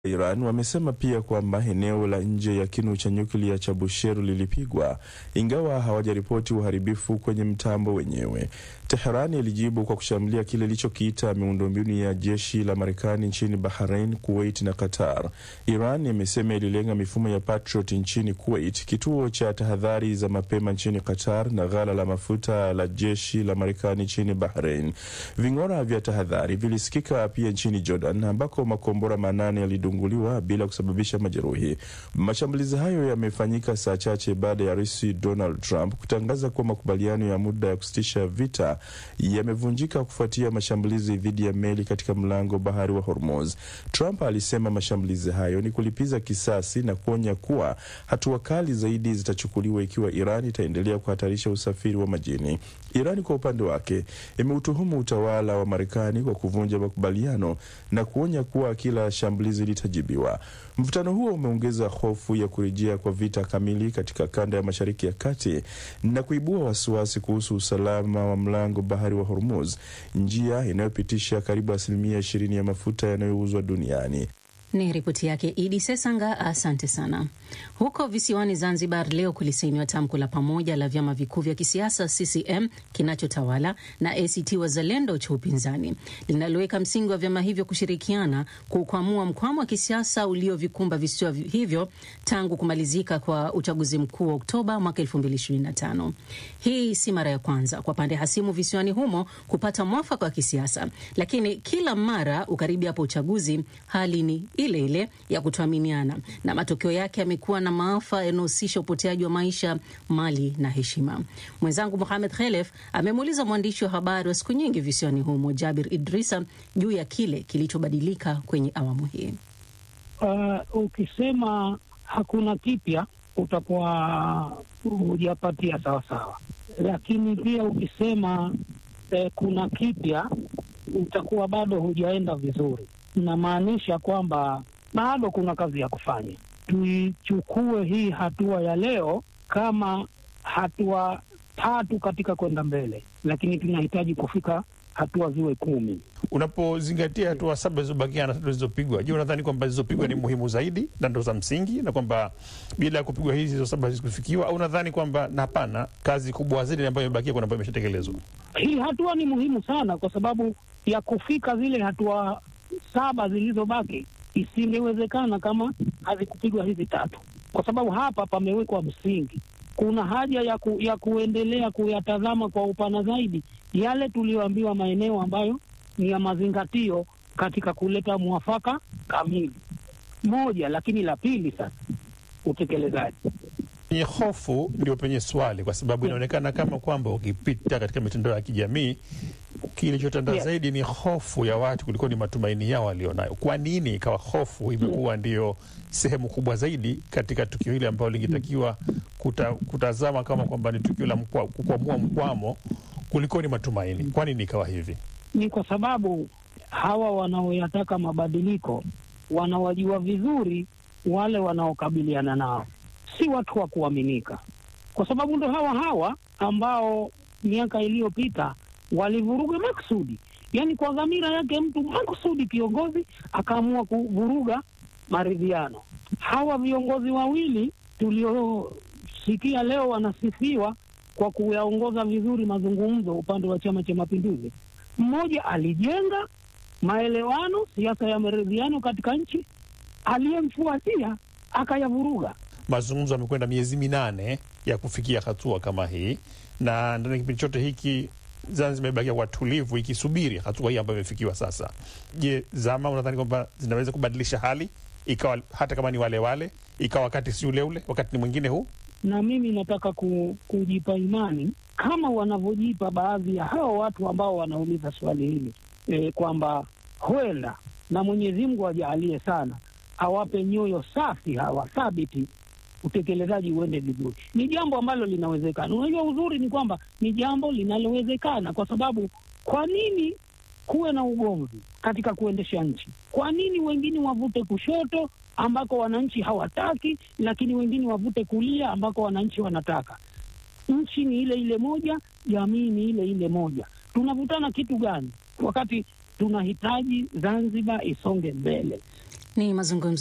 Iran wamesema pia kwamba eneo la nje ya kinu cha nyuklia cha Bushehr lilipigwa ingawa hawajaripoti uharibifu kwenye mtambo wenyewe. Teherani ilijibu kwa kushambulia kile ilichokiita miundombinu ya jeshi la Marekani nchini Bahrain, Kuwait na Qatar. Iran imesema ililenga mifumo ya Patriot nchini Kuwait, kituo cha tahadhari za mapema nchini Qatar na ghala la mafuta la jeshi la Marekani nchini Bahrain. Ving'ora vya tahadhari vilisikika pia nchini Jordan ambako makombora manane yalidunguliwa bila kusababisha majeruhi. Mashambulizi hayo yamefanyika saa chache baada ya Rais Donald Trump kutangaza kuwa makubaliano ya muda ya kusitisha vita yamevunjika kufuatia mashambulizi dhidi ya meli katika mlango bahari wa Hormuz. Trump alisema mashambulizi hayo ni kulipiza kisasi na kuonya kuwa hatua kali zaidi zitachukuliwa ikiwa Iran itaendelea kuhatarisha usafiri wa majini. Iran kwa upande wake imeutuhumu utawala wa Marekani kwa kuvunja makubaliano na kuonya kuwa kila shambulizi litajibiwa. Mvutano huo umeongeza hofu ya kurejea kwa vita kamili katika kanda ya Mashariki ya Kati na kuibua wasiwasi kuhusu usalama wa mlango bahari wa Hormuz, njia inayopitisha karibu asilimia ishirini ya mafuta yanayouzwa duniani. Ni ripoti yake Idi Sesanga, asante sana. Huko visiwani Zanzibar leo kulisainiwa tamko la pamoja la vyama vikuu vya kisiasa CCM kinachotawala na ACT Wazalendo cha upinzani linaloweka msingi wa vyama hivyo kushirikiana kukwamua mkwamo wa kisiasa uliovikumba visiwa hivyo tangu kumalizika kwa uchaguzi mkuu wa Oktoba mwaka 2025. Hii si mara ya kwanza kwa pande hasimu visiwani humo kupata mwafaka wa kisiasa, lakini kila mara ukaribiapo uchaguzi hali ni ile ile ya kutoaminiana na matokeo yake yamekuwa na maafa yanayohusisha upoteaji wa maisha, mali na heshima. Mwenzangu Mohamed Khelef amemuuliza mwandishi wa habari wa siku nyingi visiwani humo Jabir Idrisa juu ya kile kilichobadilika kwenye awamu hii. Uh, ukisema hakuna kipya utakuwa hujapatia sawasawa, lakini pia ukisema eh, kuna kipya utakuwa bado hujaenda vizuri. Inamaanisha kwamba bado kuna kazi ya kufanya. Tuichukue hii hatua ya leo kama hatua tatu katika kwenda mbele, lakini tunahitaji kufika hatua ziwe kumi. Unapozingatia hatua saba zilizobakia na tatu zilizopigwa, je, unadhani kwamba zilizopigwa ni muhimu zaidi na ndo za msingi, na kwamba bila ya kupigwa hizi hizo saba hazikufikiwa, au unadhani kwamba na hapana, kazi kubwa zaidi ambayo imebakia kuna ambayo imeshatekelezwa? Hii hatua ni muhimu sana, kwa sababu ya kufika zile hatua saba zilizobaki isingewezekana kama hazikupigwa hizi tatu, kwa sababu hapa pamewekwa msingi. Kuna haja ya, ku, ya kuendelea kuyatazama kwa upana zaidi yale tuliyoambiwa maeneo ambayo ni ya mazingatio katika kuleta mwafaka kamili moja. Lakini la pili sasa, utekelezaji Penye hofu ndio penye swali, kwa sababu inaonekana kama kwamba ukipita katika mitandao ya kijamii kilichotanda Yeah. zaidi ni hofu ya watu kuliko ni matumaini yao walionayo. Kwa nini ikawa hofu imekuwa ndio sehemu kubwa zaidi katika tukio hili ambalo lingetakiwa kuta, kutazama kama kwamba ni tukio la mkwa- kukwamua mkwamo kuliko ni matumaini? Kwa nini ikawa hivi? ni kwa sababu hawa wanaoyataka mabadiliko wanawajua vizuri wale wanaokabiliana nao, si watu wa kuaminika, kwa sababu ndo hawa hawa ambao miaka iliyopita walivuruga maksudi, yaani kwa dhamira yake mtu maksudi, kiongozi akaamua kuvuruga maridhiano. Hawa viongozi wawili tuliosikia leo wanasifiwa kwa kuyaongoza vizuri mazungumzo upande wa Chama cha Mapinduzi, mmoja alijenga maelewano, siasa ya maridhiano katika nchi, aliyemfuatia akayavuruga. Mazungumzo yamekwenda miezi minane ya kufikia hatua kama hii, na ndani ya kipindi chote hiki Zanzibar imebakia kwa tulivu ikisubiri hatua hii ambayo imefikiwa sasa. Je, zama unadhani kwamba zinaweza kubadilisha hali ikawa hata kama ni wale wale, ikawa wakati si ule ule, wakati ni mwingine huu? Na mimi nataka ku, kujipa imani kama wanavyojipa baadhi ya hao watu ambao wanauliza swali hili e, kwamba huenda na Mwenyezi Mungu ajaalie sana, awape nyoyo safi hawa thabiti, utekelezaji uende vizuri. Ni jambo ambalo linawezekana. Unajua, uzuri ni kwamba ni jambo linalowezekana, kwa sababu kwa nini kuwe na ugomvi katika kuendesha nchi? Kwa nini wengine wavute kushoto ambako wananchi hawataki, lakini wengine wavute kulia ambako wananchi wanataka? Nchi ni ile ile moja, jamii ni ile ile moja. Tunavutana kitu gani wakati tunahitaji Zanzibar isonge mbele? Ni mazungumzo